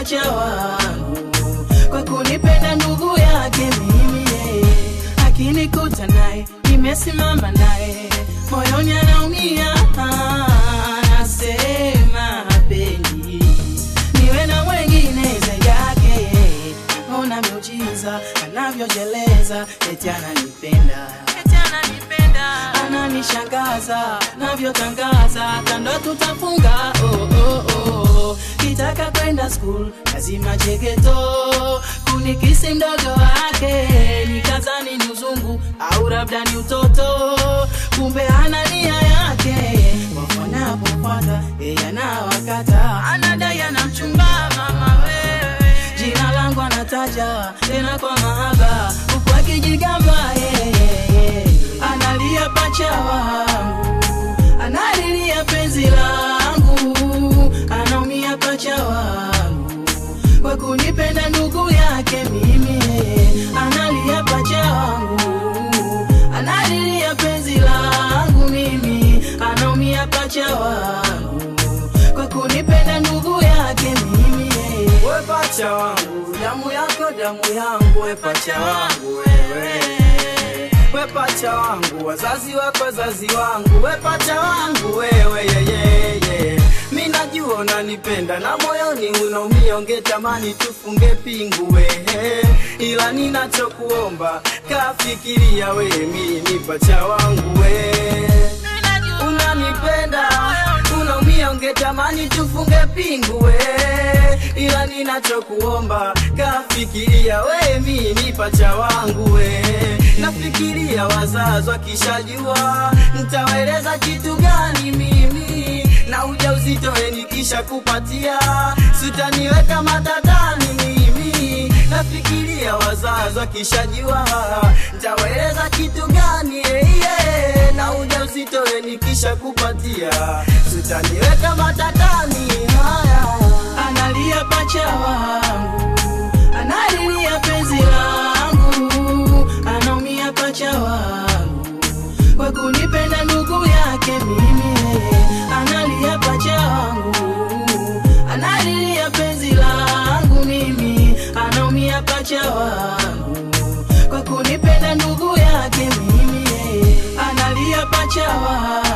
pacha wangu kwa kunipenda ndugu yake mimi yeye akinikuta naye nimesimama naye moyoni anaumia nasema pendi niwe na mwengine zaidi yake ona miujiza anavyojeleza eti ananipenda eti ananipenda ananishangaza navyotangaza kando tutafunga oh, oh, oh. kitaka kwenda school lazima chegeto kunikisi mdogo wake nikazani ni uzungu au labda ni utoto kumbe ana nia yake wafanapofuata yeye anawakata anadai anamchumba mama wewe jina langu anataja tena kwa mahaba huku akijigamba yeye analia pacha wangu analilia penzi langu anaumia pacha wangu kwa kunipenda ndugu yake mimi analia pacha wangu analilia penzi langu mimi anaumia pacha wangu kwa kunipenda ndugu yake mimi we pacha wangu damu yako damu yangu we pacha wangu wewe we pacha wangu wazazi wako wazazi wangu we pacha wangu wewe yeyeye mi najua unanipenda na moyoni unaumia ungetamani tufunge pingu wehe ila ninachokuomba kafikiria we mi ni pacha wangu we unanipenda unaumia ungetamani tufunge pingu we ila ninachokuomba kafikiria we mi ni pacha wangu we nafikiria wazazi wakishajua ntawaeleza kitu gani mimi na uja uzitoe nikisha kupatia sutaniweka matatani mimi nafikiria wazazi wakishajua ntawaeleza kitu gani yeah, yeah. na uja uzitoe nikisha kupatia sutaniweka matatani haya analia pacha wangu analilia penzi langu anaumia pacha wangu kwa kunipenda ndugu yake mimi analia pacha wangu analilia penzi langu mimi anaumia pacha wangu kwa kunipenda ndugu yake mimi analia pacha wangu